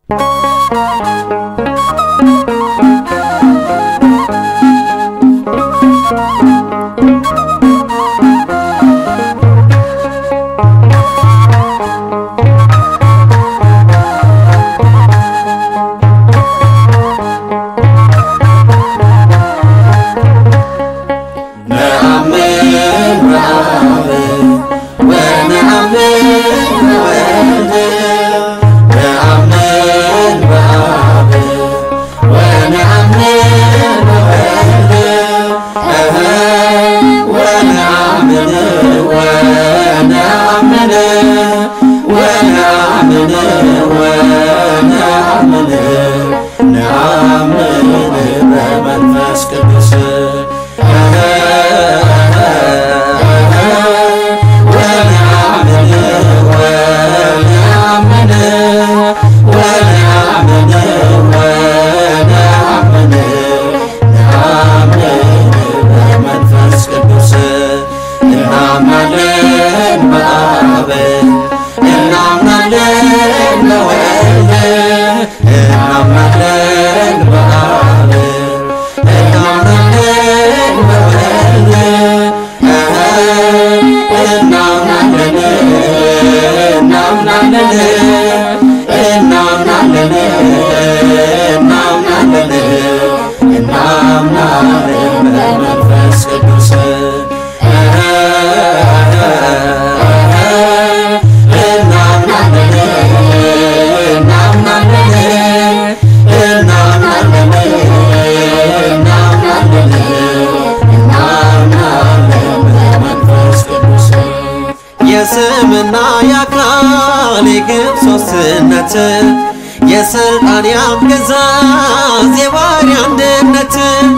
ነአምን በአብ ወነአምን በወልድ ነአምን በአብ ወነአምን በወልድ እህ ወነአምን ወነአምን ወነአምን ወነአምን ነአምን በመንፈስ ቅዱስ ወነአምን ወነአምን ወነአምን ወነአምን ነአምን በመንፈስ ቅዱስ እናምናለን በአብ እናምናለን በወልድ እናምናለን በአብ እናምናለን በወልድ እናምናለን እናምናለን እናምናለን እናምናለን እናምናለን በመንፈስ ቅዱስ እናምናለን እናምናለን እናምናለን እናምናለን እናምናለን በመንፈስ ቅዱስ የስምና የአካል የግብ ሦስትነት የሥልጣን የአገዛዝ የባሕርይ አንድነት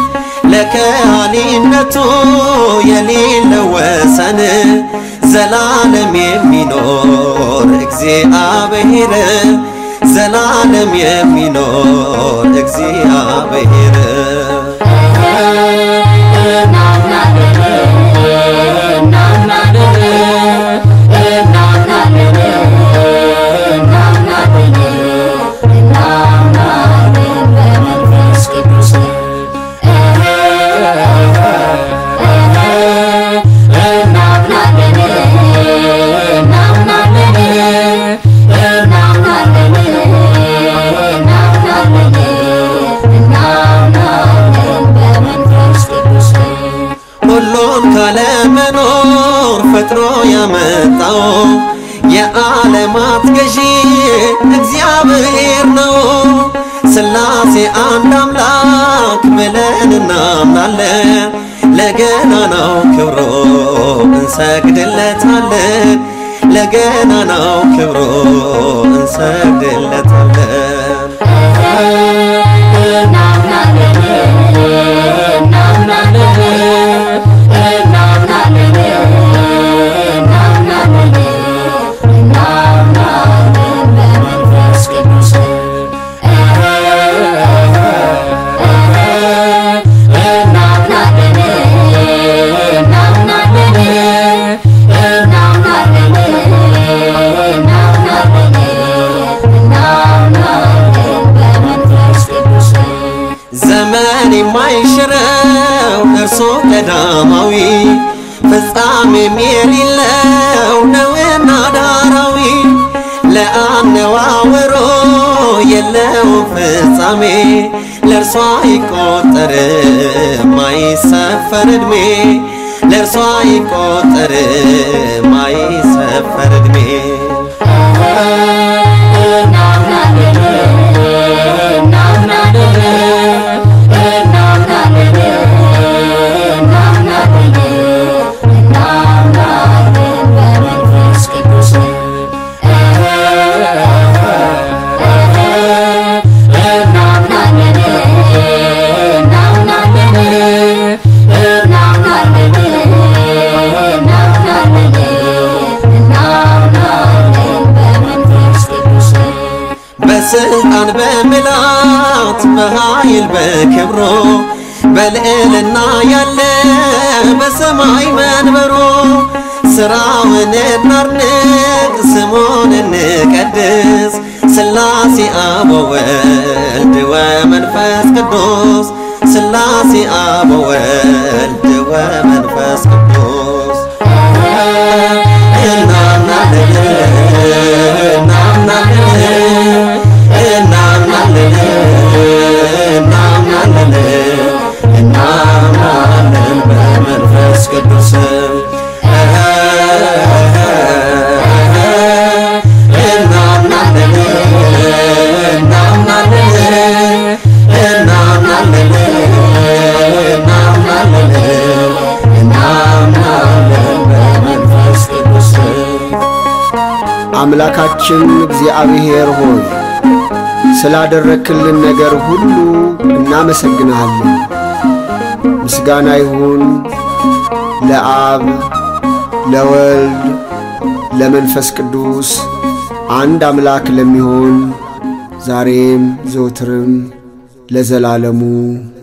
ለከሃሊነቱ የሌለው ወሰን ዘላለም የሚኖር እግዚአብሔር ዘላለም የሚኖር እግዚአብሔር ሁሉን ካለመኖር ፈጥሮ ያመጣው የዓለማት ገዢ እግዚአብሔር ነው። ሥላሴ አንድ አምላክ ብለን እናምናለን። ለገናናው ክብሮ እንሰግድለታለን። ለገናናው ክብሮ እንሰግድለታለን። ዘመን የማይሽረው እርሱ ቀዳማዊ ፍጻሜም የሌለው ነውና ዳራዊ ለአነዋወሮ የለው ፍጻሜ ለእርሷ ይቆጠር ማይሰፈር ዕድሜ ለእርሷ ይቆጠር ማይሰፈር ዕድሜ በስልጣን በምላት በኃይል በክብሮ በልዕልና ያለ በሰማይ መንበሮ ስራውን እናድንቅ ስሙን እንቀድስ ሥላሴ አብ ወወልድ ወመንፈስ ቅዱስ ሥላሴ አብ ወወልድ ወመንፈስ ቅዱስ እናምናለን እናምናለን እናምናለን እናምናለን እናምናለን በመንፈስ ቅዱስ እናምናለን እናምናለን እናምናለን እናምናለን እናምናለን በመንፈስ ቅዱስ አምላካችን እግዚአብሔር ሆይ ስላደረክልን ነገር ሁሉ እናመሰግንሃለን። ምስጋና ይሁን ለአብ ለወልድ ለመንፈስ ቅዱስ አንድ አምላክ ለሚሆን ዛሬም ዘወትርም ለዘላለሙ